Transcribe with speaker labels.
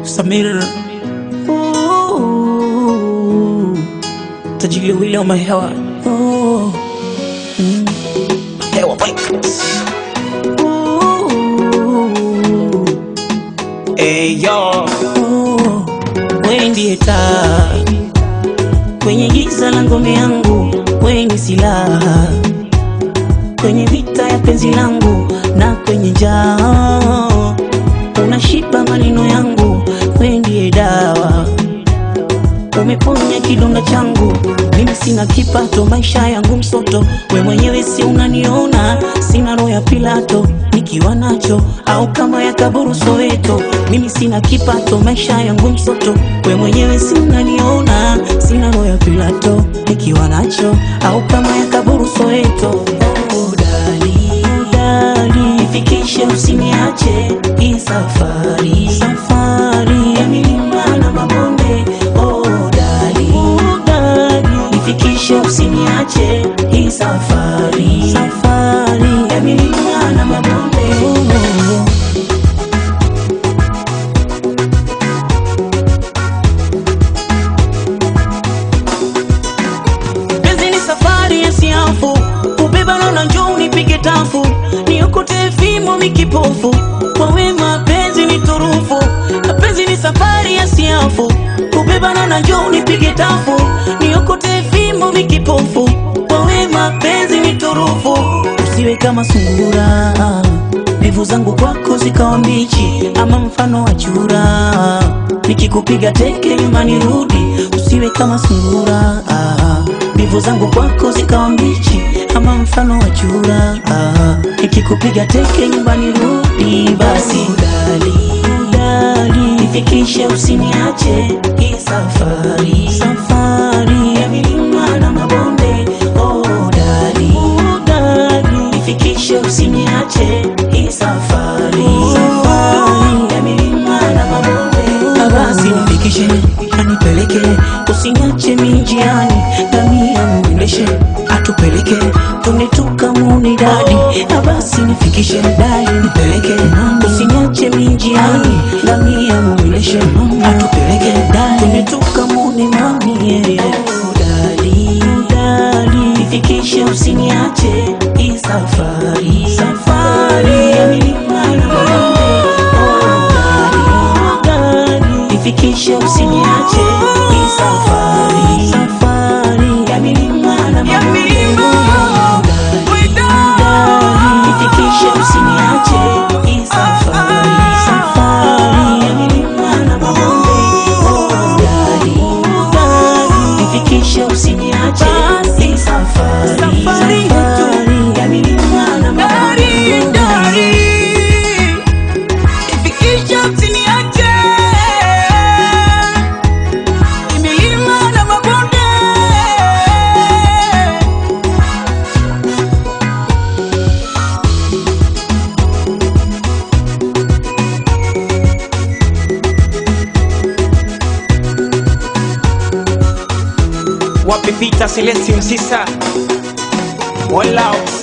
Speaker 1: Samir Ooh, tajili wile wa mahewa Ooh, mm, Hewa Records Ooh, Hey yo Ooh, wewe ndiye taa kwenye giza la ngome yangu, wewe ni silaha kwenye vita ya penzi langu na kwenye njaa unashiba maneno yangu, wewe ndiye dawa, umeponya kidonda changu. Mimi sina kipato, maisha yangu msoto, we mwenyewe si unaniona, sina roho ya Pilato nikiwa nacho au kama ya kaburu Soweto. Mimi sina kipato, maisha yangu msoto, we mwenyewe si unaniona, sina roho ya Pilato nikiwa nacho au kama ya kaburu Soweto. Oh, dali, dali, nifikishe usiniache hii safari, safari ya milima na mabonde. Oh, dali, dali, nifikishe usiniache hii safari, safari ya milima na mabonde. Oh, Penzi ni safari ya siafu, ubeba na njoo nipige tafu, niokote fimo mikipofu, kwa wema penzi ni turufu. Na penzi ni safari ya siafu, ubeba na njoo nipige tafu, niokote fimo mikipofu, kwa wema penzi ni turufu. Usiwe kama sungura, mbivu zangu kwako zikawa mbichi, ama mfano wa chura, nikikupiga teke nyumbani rudi, usiwe kama sungura mbivu zangu kwako zikawa mbichi ama mfano wa chura ah, nikikupiga teke nyumbani rudi basi dali, dali, nifikishe usiniache hii safari safari ya milima na mabonde oh, dali, dali, nifikishe usiniache hii safari safari ya milima na mabonde Ah, basi nifikishe anipeleke usiniache minjiani ngamia mwendeshe atupeleke twende tukamuni dadi Ah, basi nifikishe dali nipeleke usiniache minjiani ngamia mwendeshe atupeleke dali twende tukamuni mami yeah. Oh, dali, dali, nifikishe usiniache hii safari safari ya milima na mabonde Oh, dali, dali, nifikishe usiniache hii safari safari ya milima na mabonde Dali, dali, nifikishe usiniache hii safari safari ya milima na mabonde Oh, dali, dali, nifikishe usiniache hii safari safari ya milima na mabonde
Speaker 2: Ifikisha usiniache milima na mabonde.
Speaker 3: wapi Peter Celestin Msisa Walao